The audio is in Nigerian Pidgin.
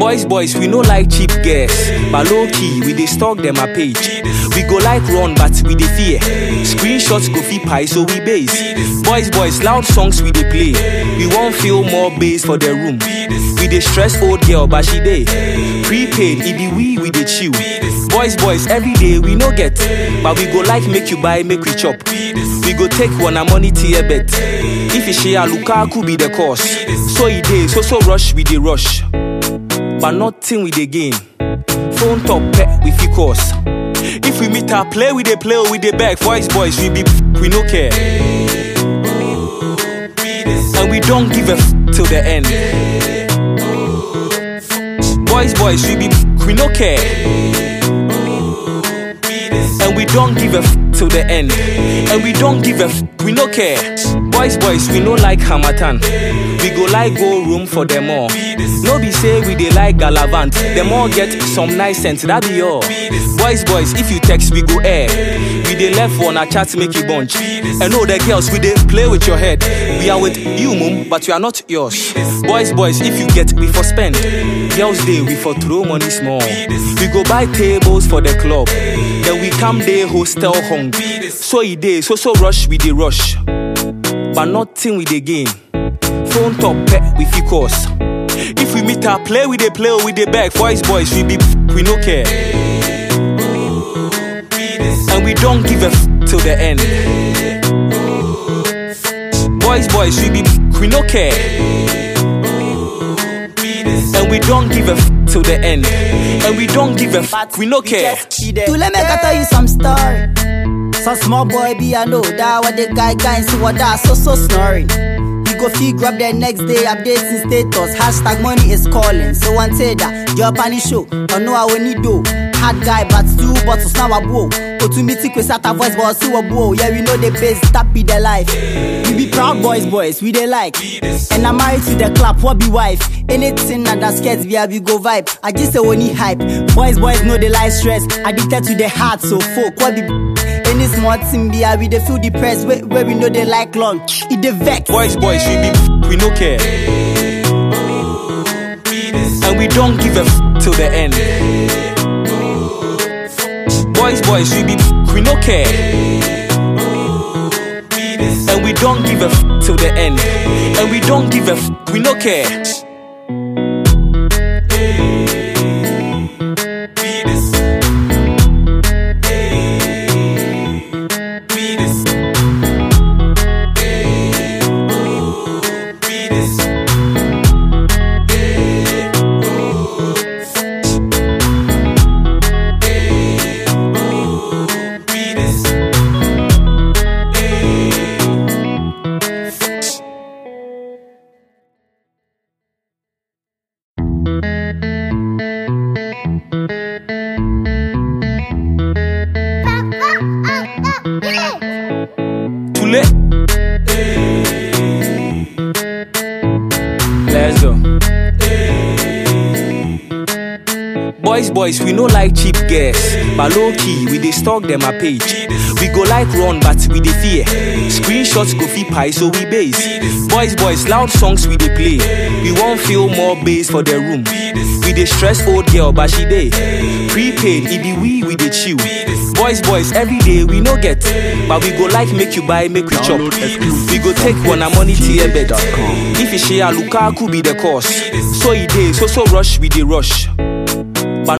Boys, boys, we no like cheap girls. But low key, we dey stalk them a page. We go like run, but we dey fear. Screenshots go fit pie, so we base. Boys, boys, loud songs we dey play. We won't feel more bass for the room. We dey stress old girl, but she dey. Prepaid, it be we, we dey chill. Boys, boys, every day we no get. But we go like make you buy, make we chop. We go take one a money tier bet. If you share Lukaku be the cause. So it dey, so so rush, we dey rush. But nothing we dey gain. Phone top pet, we fit cause. If we meet her, play with the play or with the back. Voice boys, we be we no care. And we don't give a f till the end. Boys, boys, we be we no care. And we don't give a f till the end. And we don't give a f we no care. Boys, boys, we no like Hamatan. We go like go room for them all. No be say we dey like Galavant. Them all get some nice sense, that be all. Boys, boys, if you text, we go air. We dey left one a chat make you bunch. And all the girls, we dey play with your head. We are with you, mum, but we are not yours. Boys, boys, if you get, we for spend. Girls day, we for throw money small. We go buy tables for the club. Then we come day hostel hung. So e dey, so so rush, we dey rush. But nothing we dey gain. Phone top pet, we fit cause. If we meet her, play with the play or with the back. Voice boys, we be we no care. And we don't give a f till the end. Boys, boys, we be we no care. And we don't give a f till the end. And we don't give a f we no care. To let me tell you some story. Some small boy be I know that what the guy guy see what that so so snoring. He go fee grab the next day updating status. Hashtag money is calling. So one say that your panic show. Or no I will need do. Hard guy but two bottles now a blow. Go to meeting with Sata voice but see what blow. Yeah we know the base that be the life. We be proud boys boys we they like. And I'm married to the club what be wife. Anything that that scares via we go vibe. I just say only hype. Boys boys know the life stress. Addicted to the heart so folk what be any small thing be we dey feel depressed where, where we know they like long. It dey vex. Boys, boys, we be we no care. And we don't give a f till the end. Boys, boys, we be we no care. And we don't give a f till the end. And we don't give a f we no care. Too late. Let's go. Boys, boys, we no like cheap girls. But low key, we dey stalk them a page. We go like run, but we dey fear. Screenshots go fit pie, so we base. Boys, boys, loud songs we dey play. We won't feel more bass for the room. We dey stress old girl, but she dey. Prepaid, it be we, we dey chill. Boys, boys, every day we no get. But we go like make you buy, make we chop. Download exclusive We go take one a money tier bet. TNT.com. If you share Lukaku be the cause. So it dey, so so rush, we dey rush.